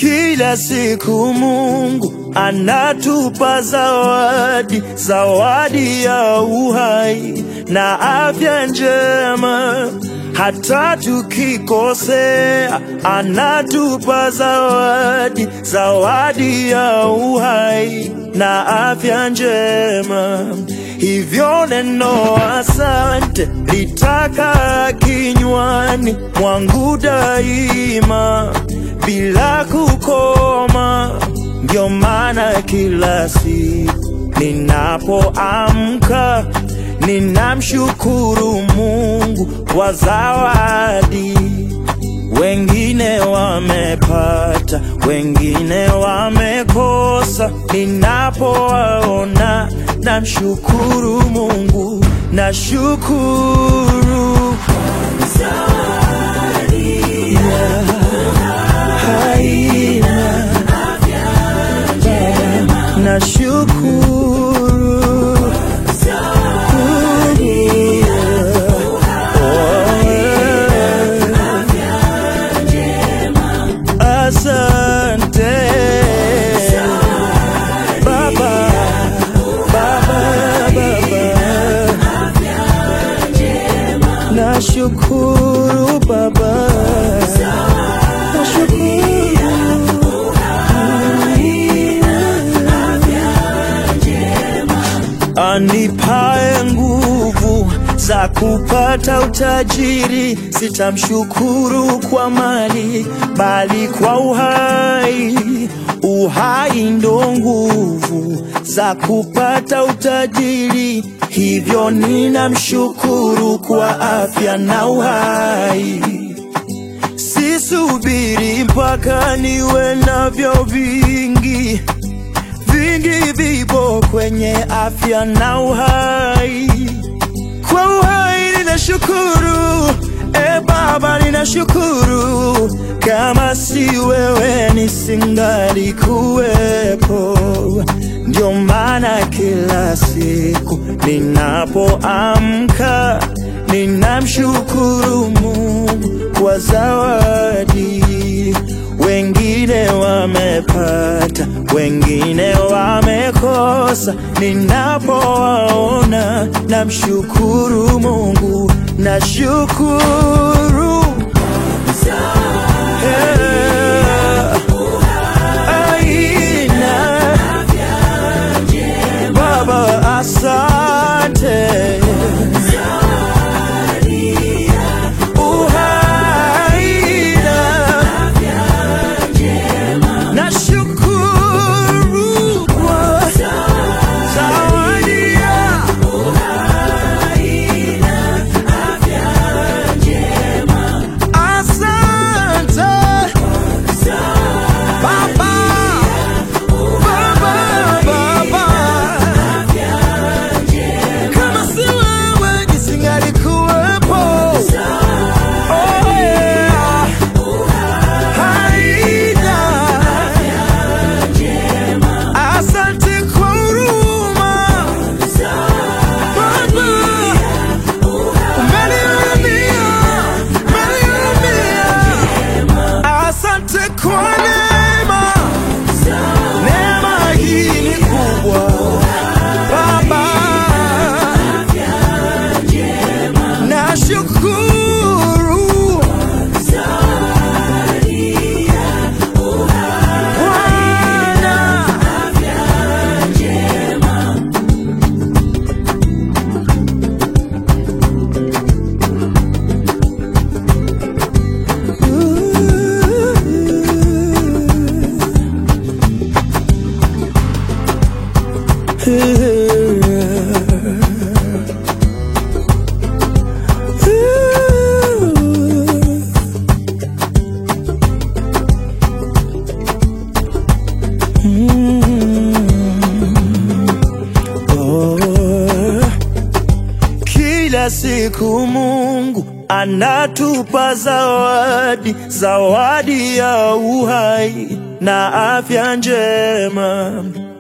Kila siku Mungu anatupa zawadi, zawadi ya uhai na afya njema. Hata tukikosea, anatupa zawadi, zawadi ya uhai na afya njema. Hivyo neno asante litaka kinywani mwangu daima bila kukoma. Ndio maana kila siku ninapoamka ninamshukuru Mungu kwa zawadi. Wengine wamepata, wengine wamekosa. Ninapowaona namshukuru Mungu, nashukuru Yeah. haina nashukuru Asante Baba, Baba, Baba. Nashukuru Baba, anipae nguvu za kupata utajiri, sitamshukuru kwa mali, bali kwa uhai. Uhai ndo nguvu za kupata utajiri, hivyo ninamshukuru kwa afya na uhai. Sisubiri mpaka niwe navyo vingi vingi vipo kwenye afya na uhai. Kwa uhai ninashukuru, e Baba, ninashukuru. Kama si wewe nisingali kuwepo. Ndio maana kila siku ninapoamka ninamshukuru Mungu kwa zawadi. Wengine wamepata, wengine wamekosa. Ninapowaona namshukuru Mungu, nashukuru Yeah. Aina. Baba, asante Uhaina. Nashukuru kwa zawadi ya Asante Baba, Baba, Baba. Kama si wewe nisingalikuwepo. Oh, yeah. Haina. Asante kwa huruma. Baba, umenihurumia, umenihurumia. Asante kwa neema, neema hii ni kubwa Baba, nashukuru Bwana. Oh. Kila siku Mungu anatupa zawadi, zawadi ya uhai na afya njema.